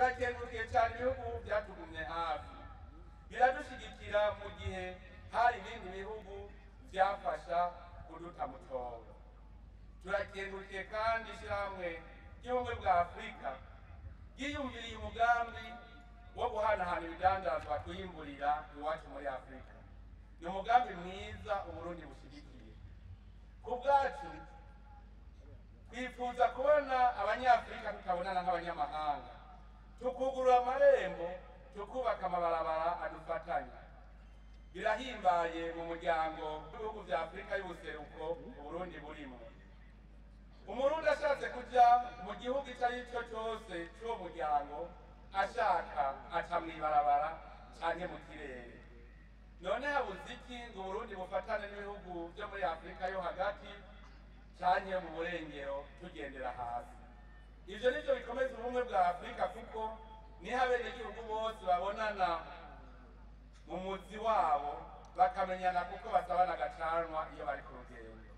turakengurukiye cyane ibihugu byatugumye hafi biradushyigikira mu gihe hari ibindi bihugu byafasha kuduta mu cyobo turakengurukiye kandi ishyirahamwe ry'ubumwe bwa afurika ryiyumviriye umugambi wo guhanahana ibidandazwa twiyimburira iwacu muri afurika ni umugambi mwiza uburundi bushyigikiye ku bwacu twifuza kubona abanyafurika tutabonana nk'abanyamahanga tukugurura amarembo tukubaka amabarabara adufatanya birahimbaye mu muryango w'ibihugu bya afurika y'ubuseruko uburundi burimo umurundi ashatse kujya mu gihugu icyo ari cyo cyose cy'uwo muryango ashaka aca mu ibarabara cyangwa mu kirere none habuze iki ngo uburundi bufatane n'ibihugu byo muri afurika yo hagati cyane mu burengero tugendera hasi ibyo ni byo bikomeza ubumwe bwa afurika kuko niho abenegihugu bose babonana mu muzi wabo bakamenyana kuko basabana agacanwa iyo bari ku rugendo